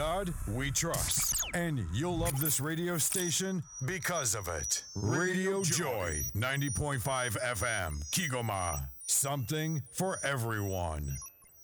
God we trust. And you'll love this radio station because of it. Radio Joy, 90.5 FM, Kigoma. Something for everyone.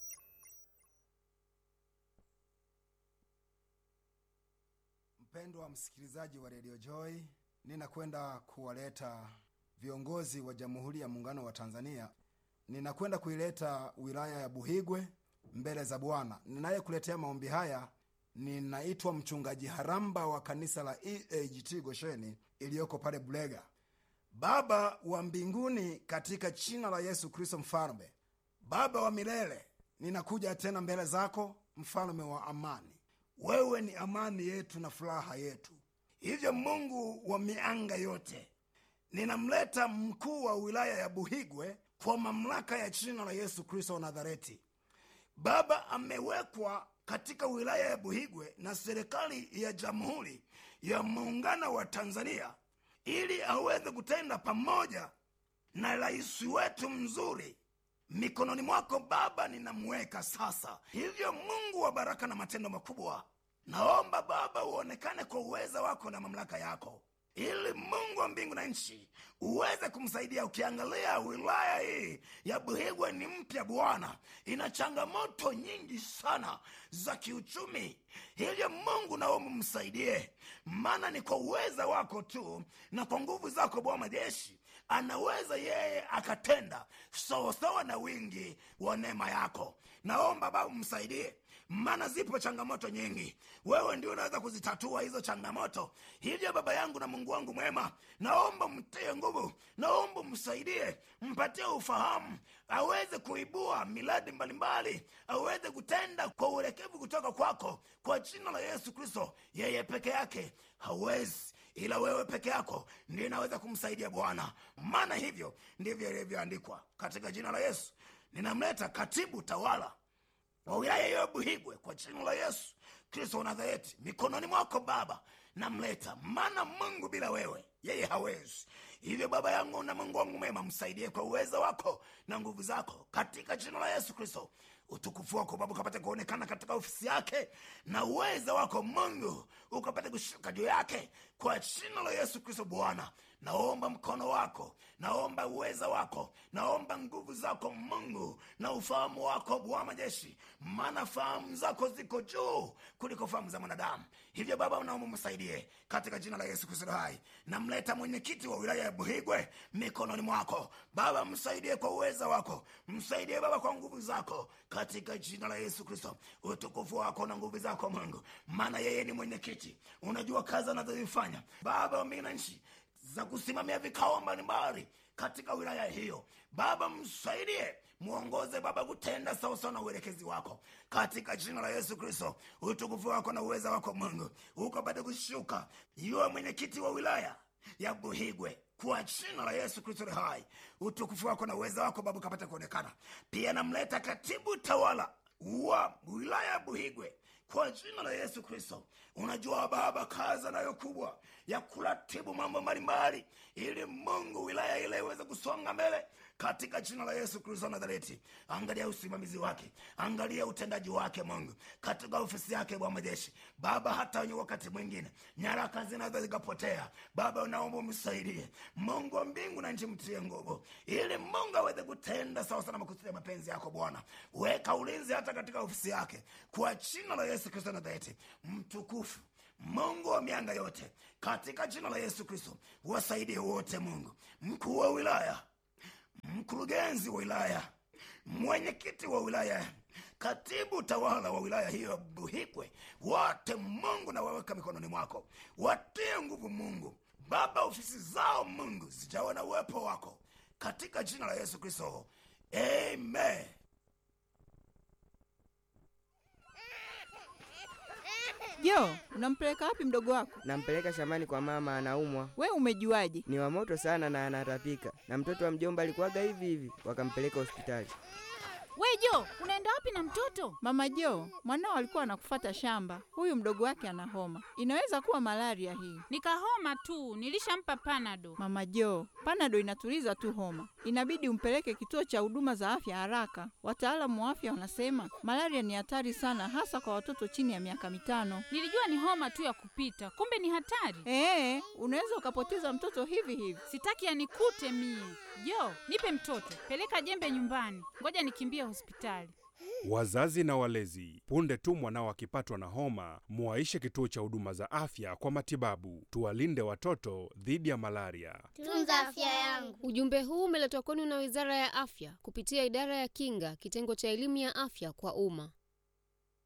Mpendwa msikilizaji wa Radio Joy, ninakwenda kuwaleta viongozi wa Jamhuri ya Muungano wa Tanzania. Ninakwenda kuileta wilaya ya Buhigwe mbele za Bwana. Ninayekuletea maombi haya ninaitwa mchungaji Haramba wa kanisa la EAGT Gosheni iliyoko pale Bulega. Baba wa mbinguni, katika jina la Yesu Kristo Mfalme, Baba wa milele, ninakuja tena mbele zako, mfalme wa amani. Wewe ni amani yetu na furaha yetu. Hivyo Mungu wa mianga yote, ninamleta mkuu wa wilaya ya Buhigwe kwa mamlaka ya jina la Yesu Kristo wa Nazareti. Baba amewekwa katika wilaya ya Buhigwe na serikali ya Jamhuri ya Muungano wa Tanzania ili aweze kutenda pamoja na rais wetu mzuri mikononi mwako Baba ninamweka sasa. Hivyo Mungu wa baraka na matendo makubwa, naomba Baba uonekane kwa uweza wako na mamlaka yako, ili Mungu wa mbingu na nchi uweze kumsaidia. Ukiangalia wilaya hii ya Buhigwe ni mpya Bwana, ina changamoto nyingi sana za kiuchumi. Hivyo Mungu naomba msaidie, maana ni kwa uweza wako tu na kwa nguvu zako Bwana majeshi anaweza yeye akatenda sawasawa na wingi wa neema yako. Naomba Baba msaidie, maana zipo changamoto nyingi, wewe ndio unaweza kuzitatua hizo changamoto. Hivyo Baba yangu na Mungu wangu mwema, naomba mtie nguvu, naomba msaidie, mpatie ufahamu, aweze kuibua miradi mbalimbali, aweze kutenda kwa uelekevu kutoka kwako, kwa jina la Yesu Kristo. Yeye peke yake hawezi ila wewe peke yako ndiye inaweza kumsaidia Bwana, maana hivyo ndivyo ilivyoandikwa. Katika jina la Yesu ninamleta katibu tawala wa wilaya hiyo ya Buhigwe kwa jina la Yesu Kristo wa Nazareti mikononi mwako Baba, namleta maana Mungu bila wewe yeye hawezi. Hivyo Baba yangu na Mungu wangu mwema, msaidie kwa uwezo wako na nguvu zako, katika jina la Yesu Kristo. Utukufu wako Baba ukapate kuonekana katika ofisi yake, na uwezo wako Mungu ukapate kushuka juu yake, kwa jina la Yesu Kristo. Bwana, naomba mkono wako, naomba uweza wako, naomba nguvu zako Mungu na ufahamu wako Bwana majeshi, maana fahamu zako ziko juu kuliko fahamu za mwanadamu. Hivyo Baba, naomba msaidie katika jina la Yesu Kristo hai. Namleta mwenyekiti wa wilaya ya Buhigwe mikononi mwako Baba, msaidie kwa uweza wako, msaidie Baba kwa nguvu zako katika jina la Yesu Kristo. Utukufu wako na nguvu zako Mungu, maana yeye ni mwenyekiti, unajua kazi anazozifanya Baba wa mbingu na nchi za kusimamia vikao mbalimbali katika wilaya hiyo. Baba msaidie, mwongoze Baba kutenda sawasawa na uelekezi wako katika jina la Yesu Kristo. Utukufu wako na uweza wako Mungu ukapate kushuka yuwe mwenyekiti wa wilaya ya Buhigwe kwa jina la Yesu Kristo li hai. Utukufu wako na uweza wako Baba ukapate kuonekana. Pia namleta katibu tawala wa wilaya ya Buhigwe kwa jina la Yesu Kristo. Unajua Baba, kazi anayo kubwa ya kuratibu mambo mbalimbali, ili Mungu wilaya ile iweze kusonga mbele katika jina la Yesu Kristo Nazareti. Angalia usimamizi wake, angalia utendaji wake Mungu katika ofisi yake Bwana majeshi. Baba, hata wenye wakati mwingine nyaraka zinaweza zikapotea. Baba, unaomba umsaidie Mungu wa mbingu na nchi, mtie nguvu ili Mungu aweze kutenda sawasawa na makusudi ya mapenzi yako Bwana. Weka ulinzi hata katika ofisi yake kwa jina la Yesu Kristo Nazareti. Mtukufu Mungu wa mianga yote, katika jina la Yesu Kristo wasaidie wote Mungu, mkuu wa wilaya mkurugenzi wa wilaya, mwenyekiti wa wilaya, katibu tawala wa wilaya hiyo ya Buhigwe, wote Mungu na waweka mikononi mwako, watie nguvu Mungu Baba, ofisi zao Mungu zijawa na uwepo wako katika jina la Yesu Kristo, amen. Jo, unampeleka wapi mdogo wako? Nampeleka shambani kwa mama, anaumwa. We umejuaje? Ni wa moto sana na anatapika, na mtoto wa mjomba alikuwaga hivi hivi, wakampeleka hospitali. We Jo, unaenda wapi na mtoto? Mama Jo, mwanao alikuwa anakufata shamba. Huyu mdogo wake ana homa, inaweza kuwa malaria hii. Nikahoma tu, nilishampa panado. Mama Jo, panado inatuliza tu homa, inabidi umpeleke kituo cha huduma za afya haraka. Wataalamu wa afya wanasema malaria ni hatari sana, hasa kwa watoto chini ya miaka mitano. Nilijua ni homa tu ya kupita, kumbe ni hatari. Ee, unaweza ukapoteza mtoto hivi hivi. Sitaki anikute mie. Jo, nipe mtoto, peleka jembe nyumbani, ngoja nikimbie hospitali. Wazazi na walezi, punde tu mwanao akipatwa na homa, muwaishe kituo cha huduma za afya kwa matibabu. Tuwalinde watoto dhidi ya malaria. Tunza afya yangu. Ujumbe huu umeletwa kwenu na Wizara ya Afya kupitia Idara ya Kinga, kitengo cha elimu ya afya kwa umma.